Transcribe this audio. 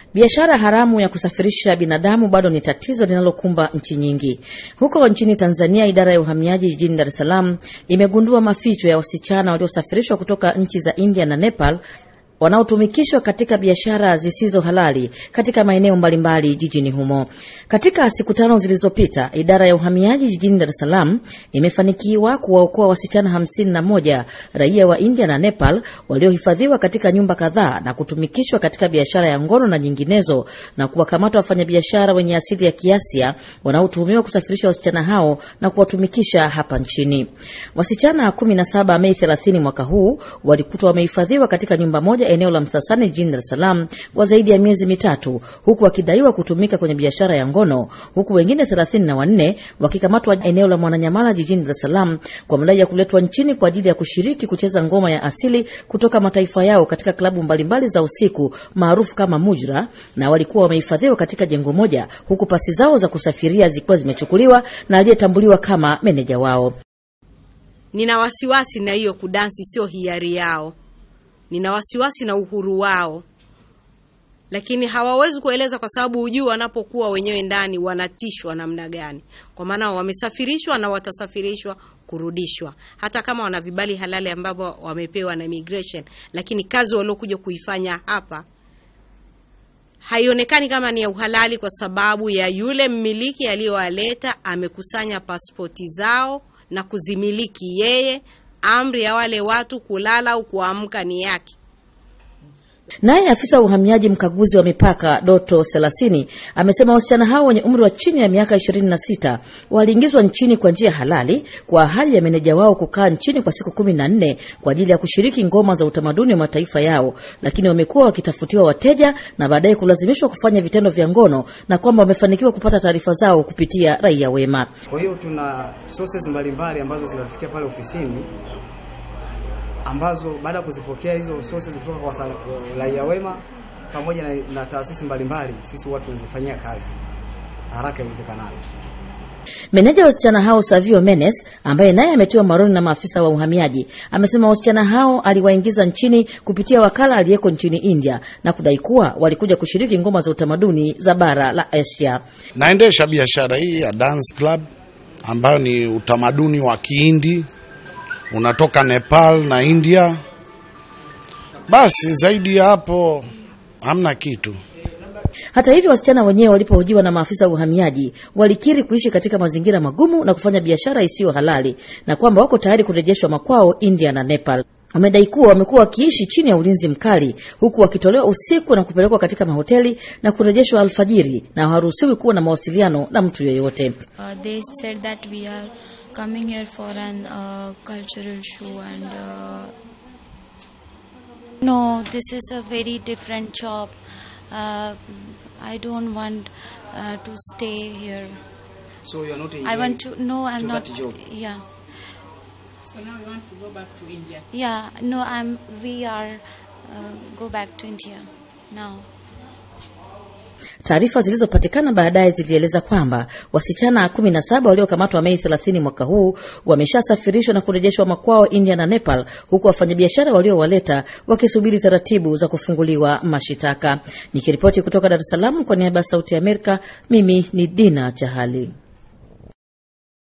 Biashara haramu ya kusafirisha binadamu bado ni tatizo linalokumba nchi nyingi. Huko nchini Tanzania, idara ya uhamiaji jijini Dar es Salaam imegundua maficho ya wasichana waliosafirishwa kutoka nchi za India na Nepal wanaotumikishwa katika biashara zisizo halali katika maeneo mbalimbali jijini humo. Katika siku tano zilizopita, idara ya uhamiaji jijini Dar es Salaam imefanikiwa kuwaokoa wasichana hamsini na moja raia wa India na Nepal waliohifadhiwa katika nyumba kadhaa na kutumikishwa katika biashara ya ngono na nyinginezo, na kuwakamata wafanyabiashara wenye asili ya Kiasia wanaotuhumiwa kusafirisha wasichana hao na kuwatumikisha hapa nchini. Wasichana 17 Mei 30 mwaka huu walikutwa wamehifadhiwa katika nyumba moja eneo la Msasani jijini Dar es Salaam kwa zaidi ya miezi mitatu huku wakidaiwa kutumika kwenye biashara ya ngono, huku wengine thelathini na wanne wakikamatwa eneo la Mwananyamala jijini Dar es Salaam kwa madai ya kuletwa nchini kwa ajili ya kushiriki kucheza ngoma ya asili kutoka mataifa yao katika klabu mbalimbali za usiku maarufu kama Mujra, na walikuwa wamehifadhiwa katika jengo moja, huku pasi zao za kusafiria zikiwa zimechukuliwa na aliyetambuliwa kama meneja wao. Nina wasiwasi na hiyo kudansi, sio hiari yao nina wasiwasi na uhuru wao, lakini hawawezi kueleza kwa sababu hujui wanapokuwa wenyewe ndani wanatishwa namna gani, kwa maana wamesafirishwa na watasafirishwa kurudishwa, hata kama wana vibali halali ambavyo wamepewa na immigration, lakini kazi waliokuja kuifanya hapa haionekani kama ni ya uhalali, kwa sababu ya yule mmiliki aliyowaleta amekusanya pasipoti zao na kuzimiliki yeye amri ya wale watu kulala au kuamka ni yake. Naye afisa wa uhamiaji mkaguzi wa mipaka Doto Selasini amesema wasichana hao wenye umri wa chini ya miaka ishirini na sita waliingizwa nchini kwa njia halali kwa ahadi ya meneja wao kukaa nchini kwa siku kumi na nne kwa ajili ya kushiriki ngoma za utamaduni wa mataifa yao, lakini wamekuwa wakitafutiwa wateja na baadaye kulazimishwa kufanya vitendo vya ngono na kwamba wamefanikiwa kupata taarifa zao kupitia raia wema. Kwa hiyo tuna sources mbalimbali ambazo zinafikia pale ofisini ambazo baada ya kuzipokea hizo sources kutoka kwa raia wema pamoja na, na taasisi mbalimbali, sisi watu tunazifanyia kazi haraka iwezekanavyo. Meneja wa wasichana hao Savio Menes, ambaye naye ametiwa maroni na maafisa wa uhamiaji, amesema wasichana hao aliwaingiza nchini kupitia wakala aliyeko nchini India na kudai kuwa walikuja kushiriki ngoma za utamaduni za bara la Asia. Naendesha biashara hii ya dance club ambayo ni utamaduni wa Kihindi unatoka Nepal na India. Basi zaidi ya hapo hamna kitu. Hata hivyo, wasichana wenyewe walipohojiwa na maafisa wa uhamiaji walikiri kuishi katika mazingira magumu na kufanya biashara isiyo halali na kwamba wako tayari kurejeshwa makwao India na Nepal. Wamedai kuwa wamekuwa wakiishi chini ya ulinzi mkali huku wakitolewa usiku na kupelekwa katika mahoteli na kurejeshwa alfajiri na hawaruhusiwi kuwa na mawasiliano na mtu yeyote. Uh, they said that we are coming here for an uh, cultural show and uh, no this is a very different job uh, i don't want uh, to stay here So you are not i want to no i'm to not that job? yeah So now we want to go back to India. yeah no i'm we are uh, go back to india now Taarifa zilizopatikana baadaye zilieleza kwamba wasichana kumi na saba waliokamatwa Mei 30 mwaka huu wameshasafirishwa na kurejeshwa makwao India na Nepal, huku wafanyabiashara waliowaleta wakisubiri taratibu za kufunguliwa mashitaka. Nikiripoti kutoka Dar es Salaam kwa niaba ya Sauti ya Amerika, mimi ni Dina Chahali.